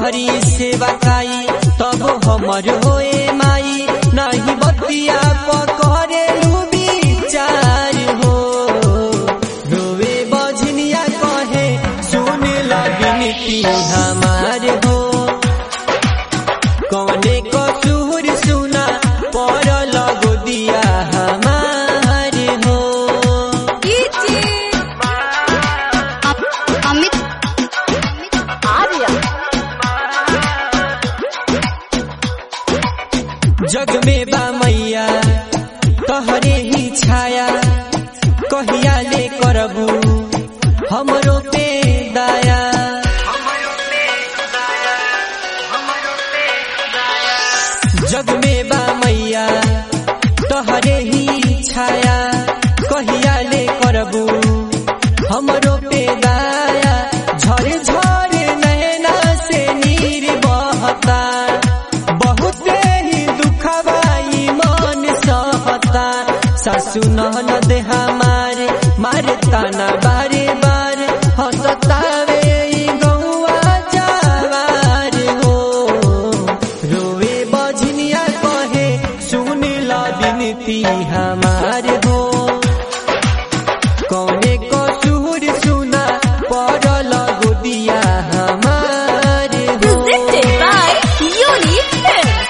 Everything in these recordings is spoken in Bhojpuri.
कहरी सेवा काई तब हमर होए माई नहीं बतिया पकड़े विचार हो रोवे बजनिया कहे सुन लगिनती हमार हो कौने कसूर सुना पर लगो दिया हमार हो अमित आर्य जग में बा मैया तहरे ही छाया कहिया ले करबू हमरो पे दाया जग में बा मैया तहरे ही छाया कहिया ले करबू हमरो पे दाया झर झर नैना से नीर बहता बहुते ही दुखवाई मन सहता सासु ननद हमार मारे ताना बारे बार हंसतावे ई गौआ जवार हो रोवे बजनिया कहे सुन ला बिनती हमार हो कौने कसूर सुना पड़ल गोदिया हमार हो presented by Unique Films.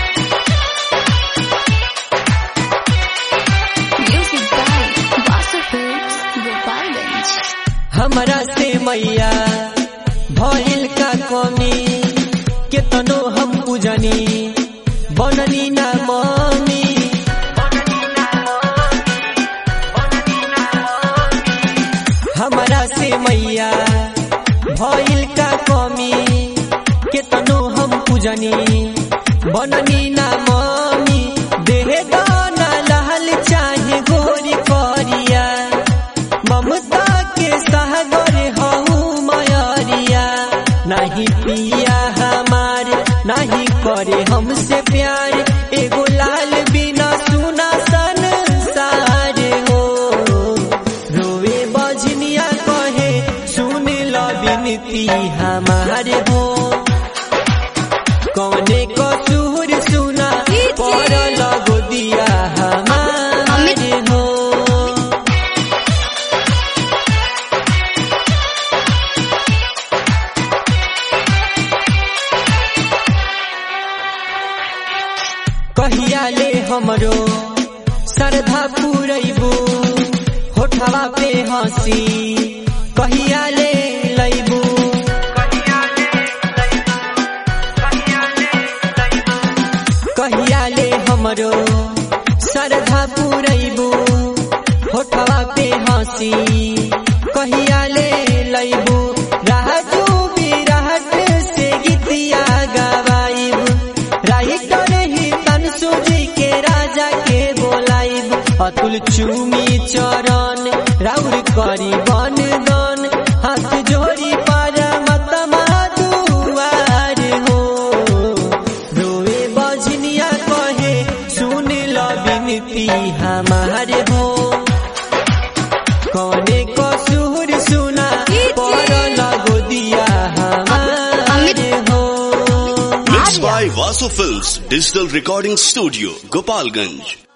Music by Basu Films, Gopalganj. हमरा से मैया भइल का कमी केतनो हम पूजनी बननी ना मनी हमरा से मैया भइल का कमी केतनो हम पूजनी बननी ना मनी देह दाना लाल चाहे गोरी करिया ममता के सागर हूँ मयरिया नहीं पिया हमार नहीं करे हमसे प्यार एगो लाल बिना सुना संसार हो रोवे बजनिया कहे सुन ल बिनती हमार हो कौने कसूर सुना पर लगो दिया हमार हो कहिया ले हमरो श्रद्धा पुरैबू होठवा पे हंसी कहिया ले लैबू कहिया ले हमरो श्रद्धा पुरैबू होठवा पे हंसी कहिया ले लैबू राजू विराट से गीतिया गवाइब राइटर ही तनसु जी के राजा के बोलाइब अतुल चूमी चरण राउर करी बन दन हाथ जोड़ी पर मतमा दुआर हो रोवे बजनिया कहे सुन ल बिनती हमार हो कौने कसूर सुना पर लगो दिया हमार हो Mixed by Vasu Films Digital Recording Studio, Gopalganj.